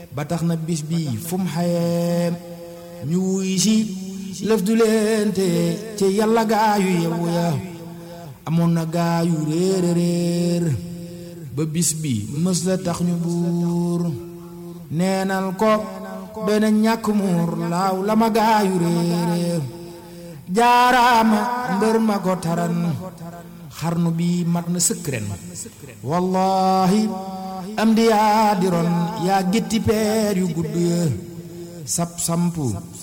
ba tax na bis bi fu mu xayee ñu wuy si lëf du leen te ci yàlla gaayu yewu ya amoon na gaayu réer réer ba bis bi mës la tax ñu buur neenal ko doy na ñàkk muur laaw la ma gaayu réer jaaraama mbër ma ko taran xarnu bi mat na sëkk ren wallahi am di yaa di ron yaa gétti peer yu gudd ya sap sampu